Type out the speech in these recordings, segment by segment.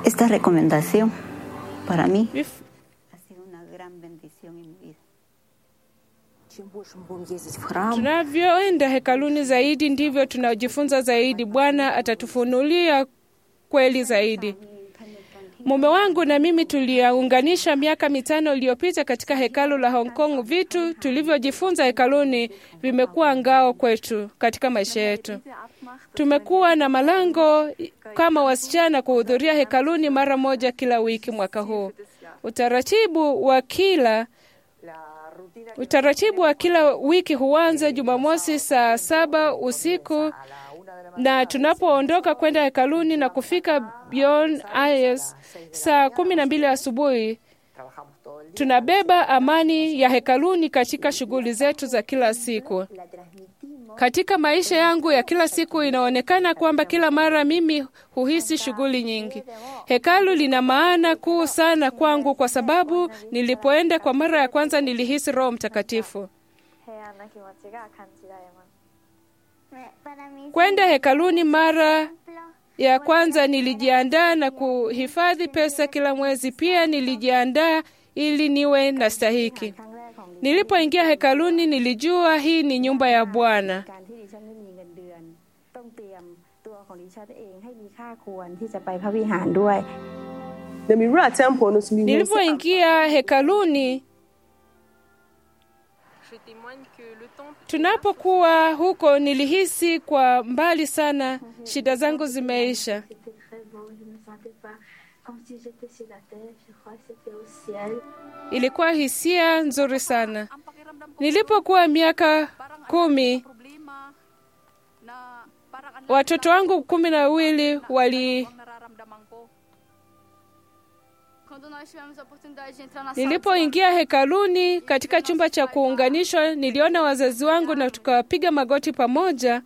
esta recomendación para mí Vif- ha sido una gran bendición en mi vida. Чем больше мы будем ездить в храм, Tunavyoenda hekaluni zaidi ndivyo tunajifunza zaidi. Bwana atatufunulia kweli zaidi. Mume wangu na mimi tuliunganisha miaka mitano iliyopita katika hekalu la Hong Kong. Vitu tulivyojifunza hekaluni vimekuwa ngao kwetu katika maisha yetu. Tumekuwa na malango kama wasichana kuhudhuria hekaluni mara moja kila wiki mwaka huu. Utaratibu wa kila Utaratibu wa kila wiki huanza Jumamosi saa saba usiku na tunapoondoka kwenda hekaluni na kufika Beyond Eyes saa kumi na mbili asubuhi, tunabeba amani ya hekaluni katika shughuli zetu za kila siku. Katika maisha yangu ya kila siku, inaonekana kwamba kila mara mimi huhisi shughuli nyingi. Hekalu lina maana kuu sana kwangu, kwa sababu nilipoenda kwa mara ya kwanza nilihisi Roho Mtakatifu. 平安な気持ちが感じられます Kwenda hekaluni mara ya kwanza nilijiandaa na kuhifadhi pesa kila mwezi. Pia nilijiandaa ili niwe na stahiki. ครั้งแรกของดิ Nilipoingia hekaluni, nilijua hii ni nyumba ya Bwana. การที่ดิฉันไม่มีเงินเดือน ต้องเตรียมตัวของดิฉันเองให้มีค่าควรที่จะไปพระวิหารด้วย na mewura temple no so mehu sɛ Nilipoingia hekaluni, tunapokuwa huko, nilihisi kwa mbali sana shida zangu zimeisha. C'était très beau, je me sentais pas comme si j'étais sur la terre, je crois que c'était au ciel. Ilikuwa hisia nzuri sana. Nilipokuwa miaka kumi, problema na parang ang watoto wangu kumi na wawili wali ang nararamdaman ko. Quando nós tivemos a oportunidade de entrar na sala Nilipoingia hekaluni katika chumba cha kuunganishwa, niliona wazazi wangu na tukapiga magoti pamoja.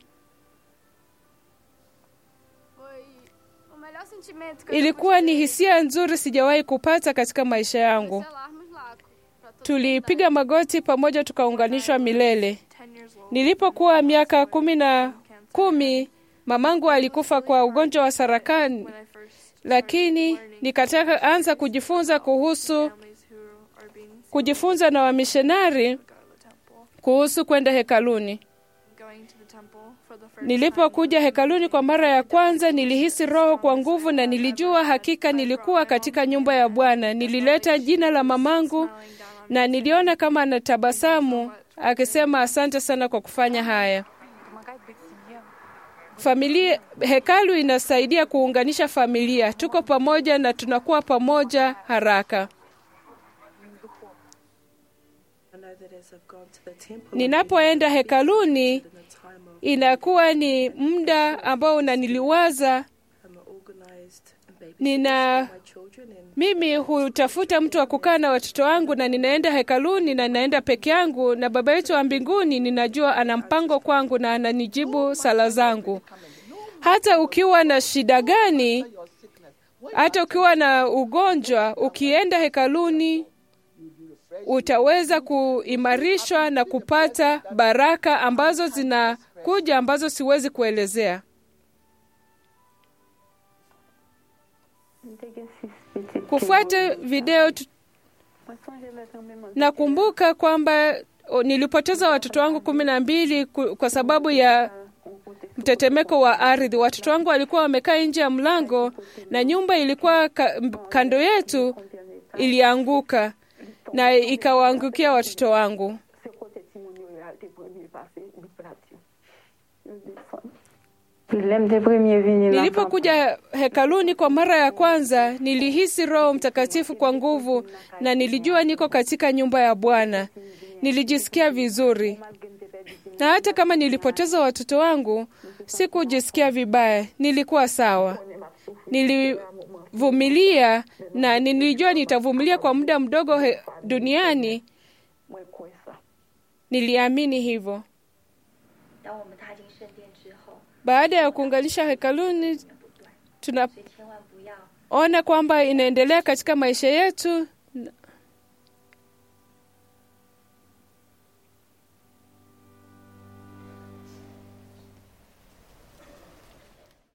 foi o melhor sentimento que Ilikuwa ni hisia nzuri sijawahi kupata katika maisha yangu. selarmos lá pra todo Tulipiga magoti pamoja, tukaunganishwa milele. 10 years old. Nilipokuwa miaka kumi na kumi, mamangu alikufa kwa ugonjwa wa sarakani, When I first lakini nikataka anza kujifunza kuhusu families who are being kujifunza na wamishonari go to the temple, kuhusu kwenda hekaluni. going to the temple for the first Nilipokuja hekaluni kwa mara ya kwanza, nilihisi Roho kwa nguvu na nilijua hakika nilikuwa katika nyumba ya Bwana. Nilileta jina la mamangu na niliona kama anatabasamu akisema, asante sana kwa kufanya haya. Familia, hekalu inasaidia kuunganisha familia. Tuko pamoja na tunakuwa pamoja haraka. I know that as I've gone to the temple, Ninapoenda hekaluni, in a time of inakuwa ni muda ambao unaniliwaza I'm organized and baby nina my children and Mimi hutafuta mtu wa kukaa na watoto wangu, na ninaenda hekaluni na ninaenda peke yangu, na Baba yetu wa mbinguni ninajua ana mpango kwangu na ananijibu sala zangu. Hata ukiwa na shida gani, hata ukiwa na ugonjwa, ukienda hekaluni utaweza kuimarishwa na kupata baraka ambazo zinakuja ambazo siwezi kuelezea. Kufuata video tu, nakumbuka kwamba o, nilipoteza watoto wangu kumi na mbili ku- kwa sababu ya mtetemeko wa ardhi. Watoto wangu walikuwa wamekaa nje ya mlango na nyumba ilikuwa ka, m- kando yetu ilianguka na ikawaangukia watoto wangu. Problème des premiers venus là. Nilipokuja hekaluni kwa mara ya kwanza, nilihisi Roho Mtakatifu kwa nguvu na nilijua niko katika nyumba ya Bwana. Nilijisikia vizuri, na hata kama nilipoteza watoto wangu, sikujisikia vibaya, nilikuwa sawa. Nilivumilia na nilijua nitavumilia kwa muda mdogo he, duniani. Niliamini hivyo. 当我们踏进圣殿之后， Baada ya kuunganisha hekaluni, tuna 所以千万不要 ona kwamba inaendelea katika maisha yetu